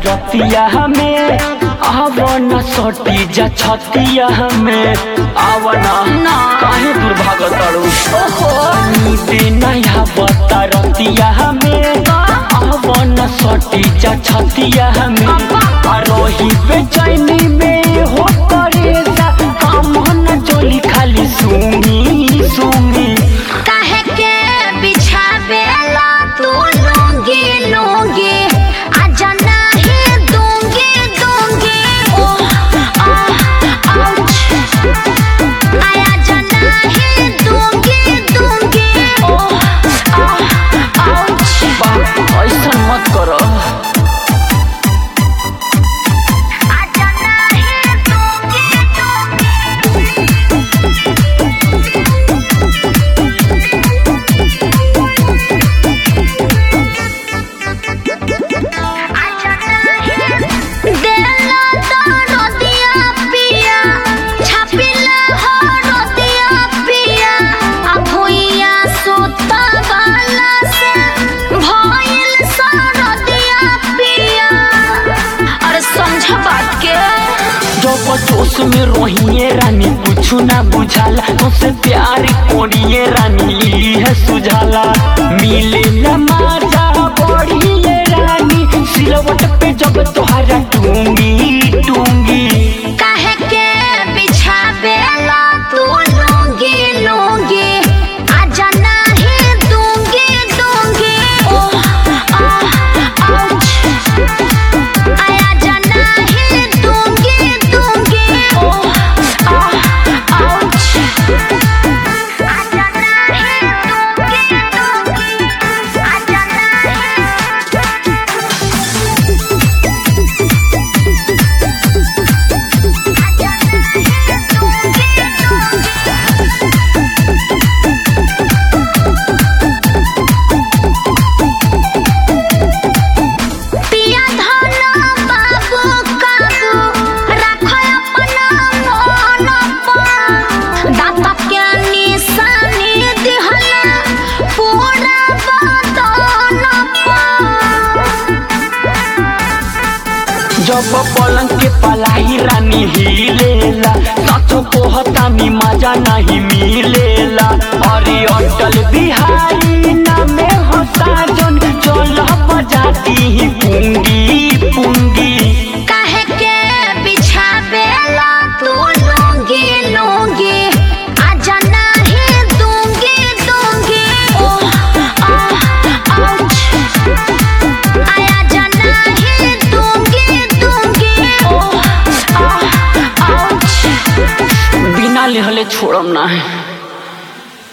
रतिया हमें आवन सटी जा छतिया हमें आवना ना। काहे दूर भागत तारू नींदे नया बता रतिया हमें आवन सटी जा छतिया हमें आ रही बेचैनी में हो करे जा काम न चोली खाली सूंगी सूंगी काहे के बिछावेला तू लूंगी लूंगी आजा नहीं दूंगी दूंगी ओ आ आउच आया जा नहीं दूंगी दूंगी ओ आ आउच बा ऐसा मत करो आजा नहीं दूंगी देला तो नदिया पिया छापिला हो नदिया पिया आ भुइया सोता वाला से भइल सा नदिया पिया अरे समझ बात के जब जोश में रोहिए रानी कुछ ना बुझाला तुझसे प्यार कोरिए रानी इली है सुझाला मिले न माजा बढ़िए रानी सिलवट पे जब तोहरा टूंगी टूंगी काहे के बिछावेला तू लूंगी लूंगी आजा नहीं दूंगी दूंगी ओ आ आउच आया जा नहीं दूंगी दूंगी ओ आ आउच आजा नहीं दूंगी दूंगी आजा पिया धन बाबू काबू राखो अपना मन पर दाता के निशानी दिहला पूरा बदन पर जब पलंग के पलाई रानी हिलेला साथों को हतानी मजा नहीं मिलेला अरे अटल बिहारी नामे हो साजन चल बजाती ही पूंगी पूंगी काहे के बिछावेला तू लूंगी लूंगी आजा नहीं दूंगी दूंगी ओ आ आउच आया जा नहीं दूंगी दूंगी ओ आ आउच बिना लेहले छोड़म ना है